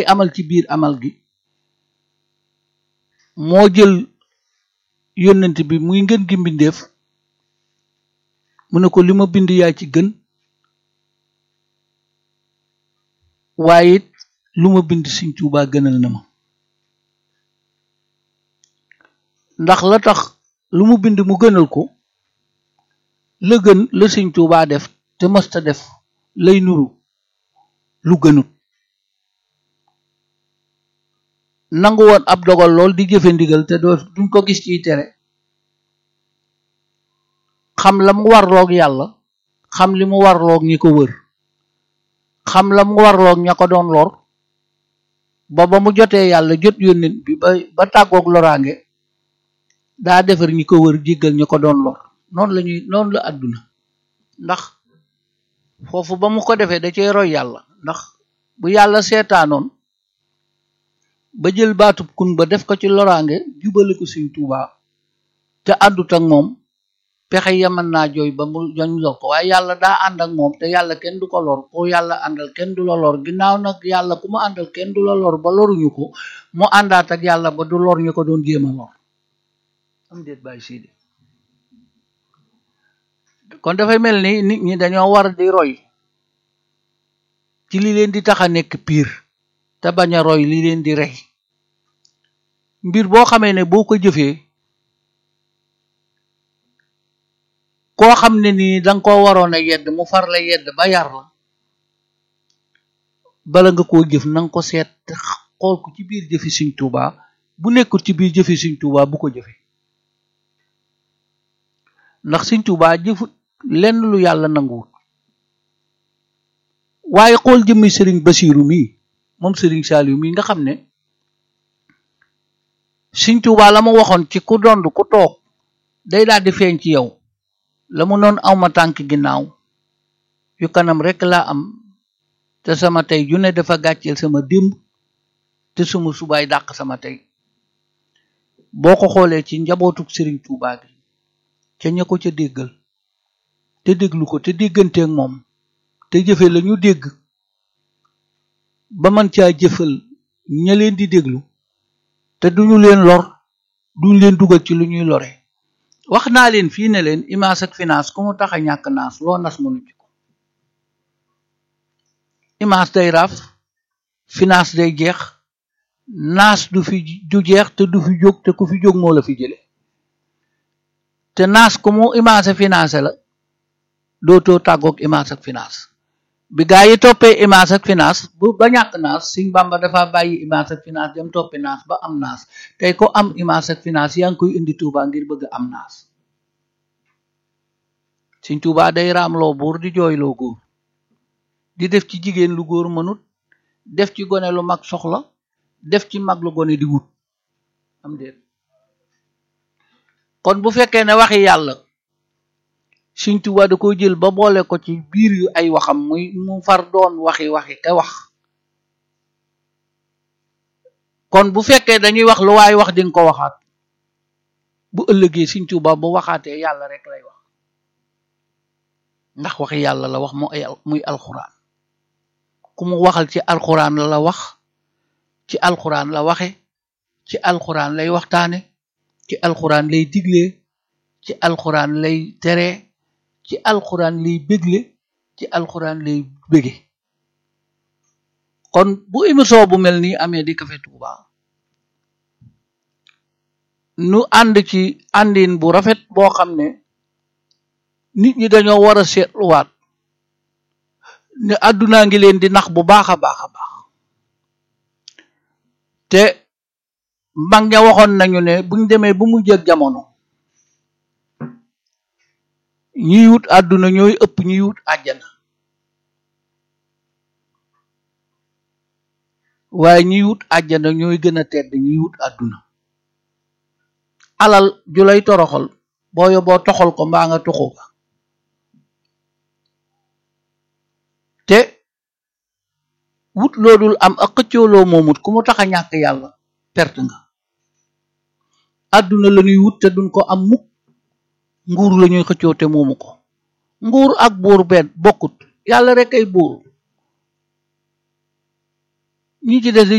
amal ci biir amal gi moo jël yónnent bi muy ngën gi mbindeef mu ne ko li ma bind yaa ci gën waaye it lu ma bind Sëñ Tuubaa gënal na ma ndax la tax lu mu bind mu gënal ko la gën la Sëñ Tuubaa def te mësta def lay nuru lu gënut nangu woon ab dogal lool di jëfe ndigal te doo duñ ko gis ciy tere xam la mu warloog yàlla xam li mu warloog ñi ko wër xam la mu warloog ña ko doon lor ba ba mu jotee yàlla jot yónnent bi ba ba tàggoog loraange daa defar ñi ko wër jéggal ñi ko doon lor noonu la ñuy noonu la àdduna ndax foofu ba mu ko defee da cee roy yàlla ndax bu yàlla seetaanoon ba jël baatub kun ba def ko ci loraange jubale ko Sëñ Tuubaa te àddut ak moom pexe yaman naa jooy ba mu joñ lor ko waaye yàlla daa ànd ak moom te yàlla kenn du ko lor ko yàlla àndal kenn du la lor ginnaaw nag yàlla ku mu àndal kenn du la lor ba loruñu ko mu àndaat ak yàlla ba du lor ñu ko doon jéem a lor am déet bàyyi siidi kon dafay mel ni nit ñi dañoo war di roy ci li leen di tax a nekk piir te bañ a roy li leen di rey mbir boo xamee ne boo ko jëfee koo xam ne nii danga ko waroon a yedd mu far la yedd ba yar la bala nga koo jëf nanga ko seet xool ko ci biir jëfi Sëñ Tuubaa bu nekkul ci biir jëfi Sëñ Tuubaa bu ko jëfe ndax Sëñ Tuubaa jëfut lenn lu yàlla nanguwut waaye xool jëmmi sëriñ Basiiru mii moom sëriñ Saaliw mii nga xam ne Sëñ Tuubaa la ma waxoon ci ku dond ku toog day daal di feeñ ci yow la mu noon awma tànk ginnaaw yu kanam rekk laa am te sama tey ju ne dafa gàcceel sama démb te sama subaay dàq sama tey boo ko xoolee ci njabootuk sëriñ Tuubaa gi ca ña ko ca déggal te déglu ko te dégganteeg moom te jëfe la ñu dégg ba man caa jëfal ña leen di déglu te duñu leen lor duñ leen dugal ci lu ñuy lore wax naa leen fii ne leen image ak finance ku mu tax a ñàkk naas loo nas mënu ci ko image day raaf finance day jeex naas du fi du jeex te du fi jóg te ku fi jóg moo la fi jële te naas ku mu image finance la dootoo tàggoog image ak finance bi gaa yi toppee image ak finance bu ba ñàkk naas Sëñ Bàmba dafa bàyyi image ak finance dem toppi naas ba am naas tey ko am image ak finance yaa ngi koy indi Tuuba ngir bëgg am naas Sëñ Tuuba day raamloo buur di jooyloo góor di def ci jigéen lu góor mënut def ci gone lu mag soxla def ci mag lu gone di wut am déet kon bu fekkee ne waxi yàlla Sëñ Tuubaa da ko jël ba boole ko ci biir yu ay waxam muy mu far doon waxi waxi ka wax kon bu fekkee dañuy wax lu waay wax dinga ko waxaat bu ëllëgee Sëñ Tuubaa bu waxaatee yàlla rek lay wax ndax waxi yàlla la wax mu ay muy alxuraan ku mu waxal ci alxuraan la la wax ci alxuraan la waxe ci alxuraan lay waxtaane ci alxuraan lay diglee ci alxuraan lay tere ci alxuraan lay bégle ci alxuraan lay bége kon bu émission bu mel nii amee di Café Touba nu ànd ci àndin bu rafet boo xam ne nit ñi dañoo war a seetluwaat ne àddunaa ngi leen di nax bu baax a baax a baax te mag ña waxoon nañu ne buñ demee bu mu jëg jamono ñiy wut àdduna ñooy ëpp ñiy wut àjjana waaye ñiy wut àjjana ñooy gën a tedd ñiy wut àdduna alal ju lay toroxal boo yoboo toxal ko mbaa nga tuxu ko te wut loodul am ak xëccooloo moomut ku mu tax a ñàkk yàlla perte nga àdduna la ñuy wut te duñ ko am mukk nguur la ñuy xëccoo te moomu ko nguur ak buur benn bokkut yàlla rek ay buur ñi ci des